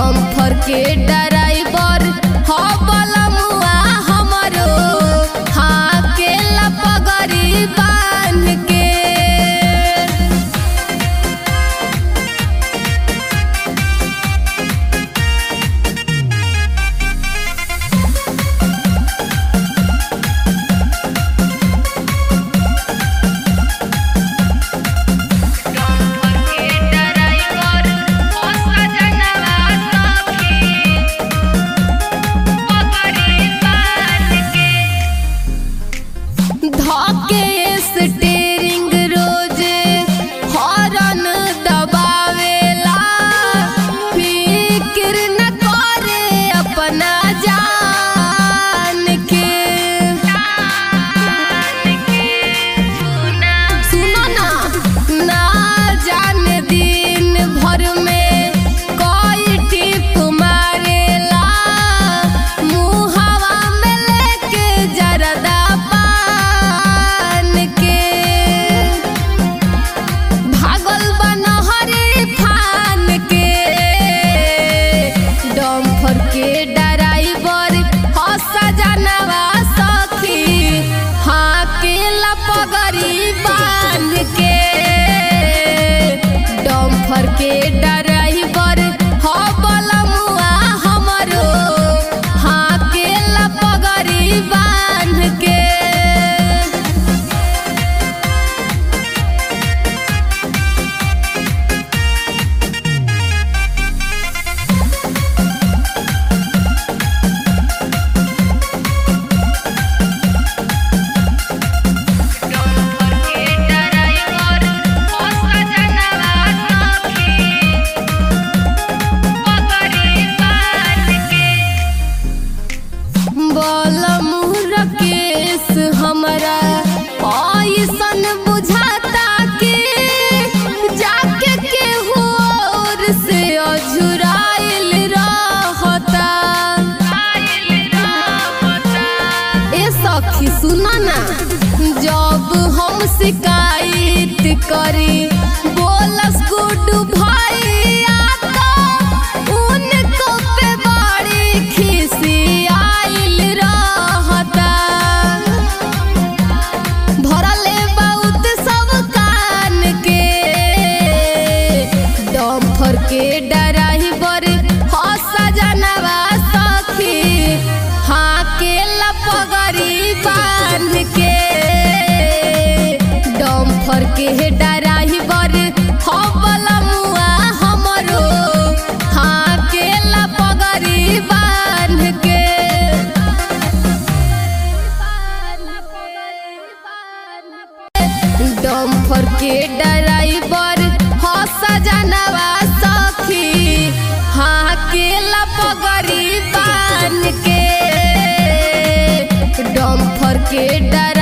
dumper के driver ह बलमुआ हमरो हाँ के लपगरी बांध के डम्फर के ड्राइवर हो सजनवा सखी पगड़ी बांध के धके स्टीयरिंग रोजे हॉर्न दबावेला फिक्र न करे अपना जान के सुनो ना ना जाने दिन भर में कोई टिप मारेला मुहवा में लेके जरदा पान के भागल बनहरी फान के डम्फर के ड्राइवर हस जानवा सखी हाँ के लपगरी बांध के डम्फर के ड्राइवर ह बलमुआ हमरो हाँ के लपगरी बांध के डम्फर के ड्राइवर हो सजनवा सखी पगड़ी बांध के बलमुर केस हमरा ऐसन बुझाता कि जाके केहू और से अझुराइल रहता ए सखी सुना ना जब हम शिकायत करी बोलस गुड्डू भैया तो उनको पे बड़ी खिसी आइल रहता भरले बहुत सब कान के डम्फर के ड्राइवर हस जनवा सखी हाँ के लपगरी बांध के डम्फर के ड्राइवर ह बलमुआ हमरो हाँ के लपगरी बांध के डम्फर के ड्राइवर हस जानवा सखी हाँ के लपगरी बांध के डम्फर के ड्राइवर